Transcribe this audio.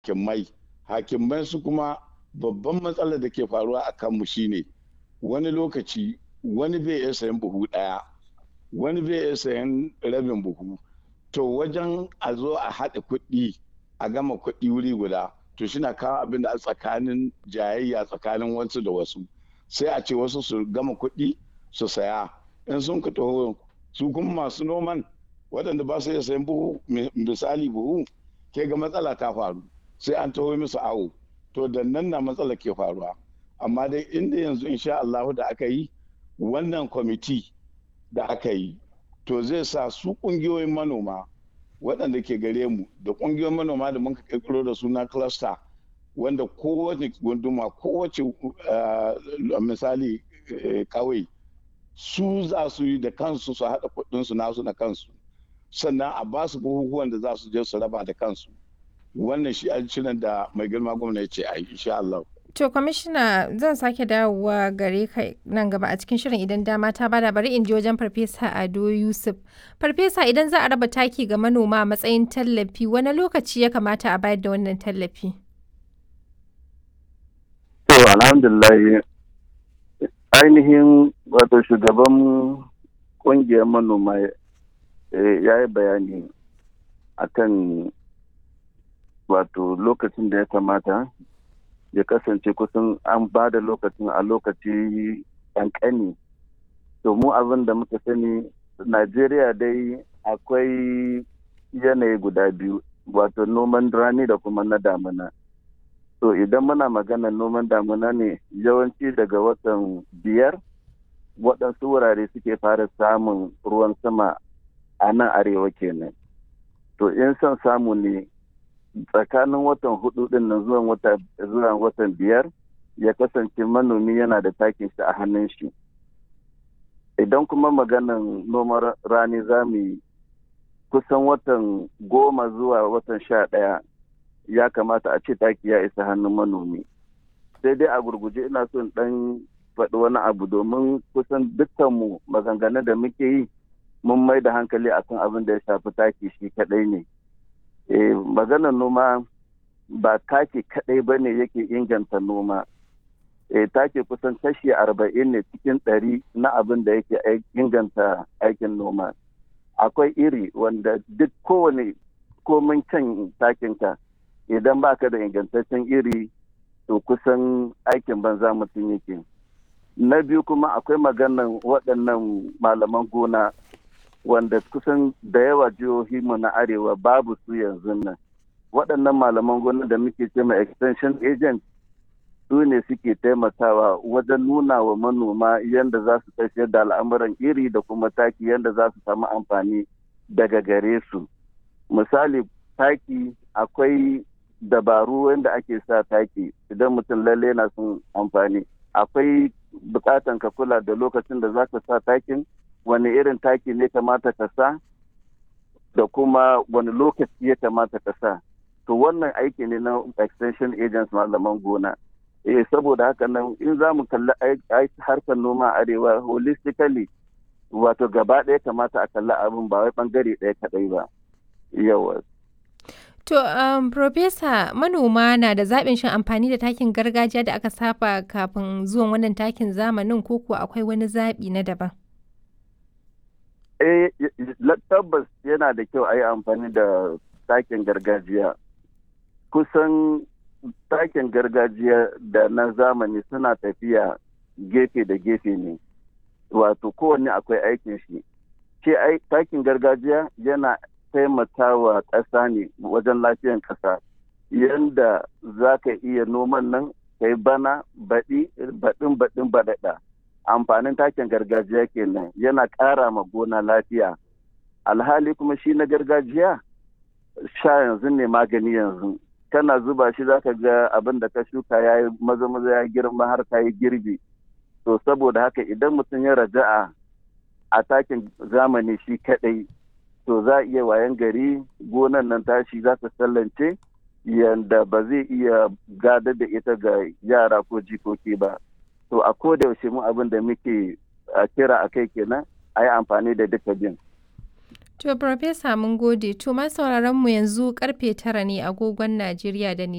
hakimai hakimai su kuma babban matsalar da ke faruwa a kanmu shine wani lokaci wani bai iya sayan buhu ɗaya wani bai iya sayan rabin buhu to wajen a zo a haɗa kuɗi a gama kuɗi wuri guda to shi na kawo abin da a tsakanin jayayya tsakanin wasu da wasu sai a ce wasu su gama kuɗi su saya in sun ka taho su kuma masu noman waɗanda ba su iya sayan buhu misali buhu ke ga matsala ta faru sai an taho musu awo to da nan na matsala ke faruwa amma dai inda yanzu insha Allah da aka yi wannan kwamiti da aka yi to zai sa su ƙungiyoyin manoma waɗanda ke gare mu da ƙungiyoyin manoma da muka ƙirƙiro da suna cluster wanda kowace gunduma kowace misali kawai su za su yi da kansu su haɗa kuɗinsu nasu na kansu sannan a ba su bukukuwan da za su je su raba da kansu wannan shi shirin da mai girma gwamna ya ce a yi insha Allah. To kwamishina zan sake dawowa gare ka nan gaba a cikin shirin idan dama ta bada bari in je wajen farfesa Ado Yusuf. Farfesa idan za a raba taki ga manoma a matsayin tallafi wani lokaci ya kamata a bayar da wannan tallafi? To alhamdulillah ainihin wato shugaban kungiyar manoma ya yi bayani akan wato lokacin da ya kamata ya kasance kusan an ba da lokacin a lokaci ƙanƙani to mu abin da muka sani najeriya dai akwai yanayi guda biyu wato noman rani da kuma na damina to idan muna magana noman damina ne yawanci daga watan biyar waɗansu wurare suke fara samun ruwan sama a nan arewa kenan to in son samu ne tsakanin watan hudu din nan zuwa watan biyar ya kasance manomi yana da takin shi a hannun shi idan kuma maganan noman rani za mu yi kusan watan goma zuwa watan sha ɗaya ya kamata a ce taki ya isa hannun manomi sai dai a gurguje ina son ɗan faɗi wani abu domin kusan dukkanmu maganganun da muke yi mun mai da hankali akan abin da ya shafi taki shi kaɗai ne eh, maganar noma ba take kadai ba ne yake inganta noma eh, take kusan kashi arba'in ne cikin ɗari na abin da yake inganta aikin noma akwai iri wanda duk kowane komin can takinka idan baka da ingantaccen iri to kusan aikin banza mutum yake na biyu kuma akwai maganan waɗannan malaman gona wanda kusan da yawa jihohi mu na arewa babu su yanzu nan waɗannan malaman gona da muke ce ma extension agent su ne suke taimakawa wajen nuna wa manoma yadda za su tafiyar da al'amuran iri da kuma taki yadda za su samu amfani daga gare su misali taki akwai dabaru wanda ake sa taki idan mutum lalle na son amfani akwai bukatan ka kula da lokacin da za ka sa takin wani irin taki ne kamata ka sa da kuma wani lokaci ya kamata ka sa to wannan aiki ne na extension agents malaman gona eh saboda haka nan in za mu kalli harkar noma arewa holistically wato gaba ɗaya kamata a kalli abin ba wai bangare ɗaya kaɗai ba yawa To, um, Profesa, manoma na da zaɓin shin amfani da takin gargajiya da aka saba kafin zuwan wannan takin zamanin ko kuwa akwai wani zaɓi na daban? Eh, tabbas yana da kyau a yi amfani da takin gargajiya. Kusan takin gargajiya da na zamani suna tafiya gefe da gefe ne, wato kowanne akwai aikin shi. Ce takin gargajiya yana taimakawa ƙasa ne wajen lafiyan ƙasa, yadda za ka iya noman nan kai bana baɗi baɗin baɗin baɗaɗa. amfanin takin gargajiya kenan yana ƙara ma gona lafiya alhali kuma shi na gargajiya sha yanzu ne magani yanzu kana zuba shi zaka ga abin da ka shuka ya yi maza maza ya girma har ka yi girbi to saboda haka idan mutum ya raja'a a takin zamani shi kadai to za a iya wayan gari gonan nan tashi za ta sallance yanda ba zai iya gadar da ita ga yara ko jikoki ba to a koda yaushe mu abin da muke kira a kai kenan a yi amfani da duka bin. To, Profesa mun gode, to ma sauraron mu yanzu karfe tara ne agogon Najeriya da